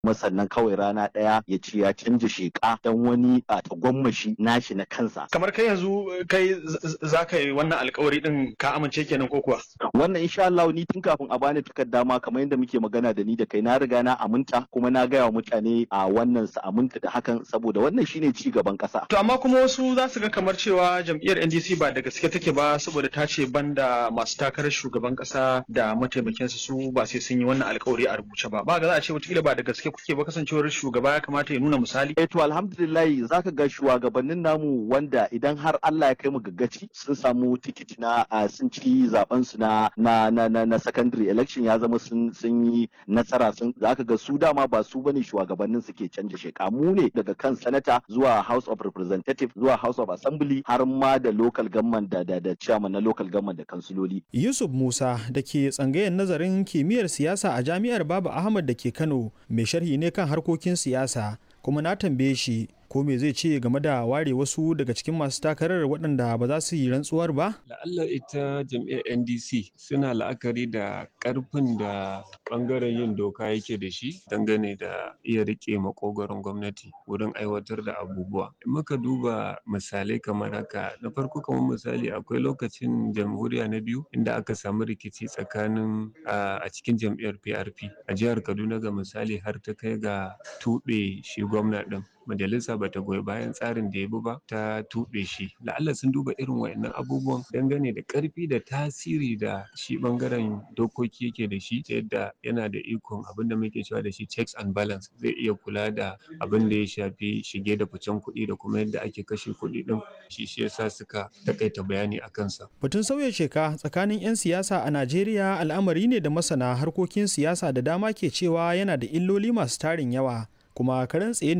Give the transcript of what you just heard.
kuma sannan kawai rana ɗaya ya ce ya canja sheƙa don wani a tagwammashi nashi na kansa. Kamar kai yanzu kai za ka yi wannan alkawari din ka amince kenan ko kuwa? Wannan insha Allah ni tun kafin a bani takarda ma kamar yadda muke magana da ni da kai na riga na aminta kuma na gaya wa mutane a wannan su aminta da hakan saboda wannan shine ci gaban ƙasa. To amma kuma wasu za su ga kamar cewa jam'iyyar NDC ba da gaske take ba saboda ta ce banda masu takarar shugaban ƙasa da mataimakinsa su ba sai sun yi wannan alkawari a rubuce ba. Ba ga za a ce wataƙila ba da gaske kuke ba kasancewar shugaba ya kamata ya nuna misali. Eh to alhamdulillah zaka ga shugabannin namu wanda idan har Allah ya kai mu gaggaci sun samu tikiti na sun ci zaben su na na na na, na secondary election ya zama sun sun yi nasara sun zaka ga su dama ba su bane shugabannin suke canja sheka mu ne daga kan sanata zuwa House of Representative zuwa House of Assembly har ma da local government da da, da chairman na local government da kansiloli. Yusuf Musa da ke tsangayen nazarin kimiyyar siyasa a Jami'ar Baba Ahmad da ke Kano mai sharhi ne kan harkokin siyasa kuma na tambaye shi ko me zai ce game da ware wasu daga cikin masu takarar waɗanda ba za su yi rantsuwar ba? La'alla ita jam'iyyar NDC suna la'akari da ƙarfin da ɓangaren yin doka yake da shi dangane da iya riƙe makogaron gwamnati wurin aiwatar da abubuwa. In muka duba misalai kamar haka na farko kamar misali akwai lokacin jamhuriya na biyu inda aka samu rikici tsakanin a cikin jam'iyyar PRP a jihar Kaduna ga misali har ta kai ga tuɓe shi gwamna ɗin. majalisa bata goyi bayan tsarin da ya bi ba ta tuɓe shi la'alla sun duba irin wayannan abubuwan dangane da ƙarfi da tasiri da shi ɓangaren dokoki yake da shi ta yadda yana da ikon abin da muke cewa da shi checks and balance zai iya kula da abin da ya shafi shige da ficen kuɗi da kuma yadda ake kashe kuɗi ɗin shi shi yasa suka takaita bayani a kansa. Batun sauya sheka tsakanin 'yan siyasa a Najeriya al'amari ne da masana harkokin siyasa da dama ke cewa yana da illoli masu tarin yawa kuma karen tsaye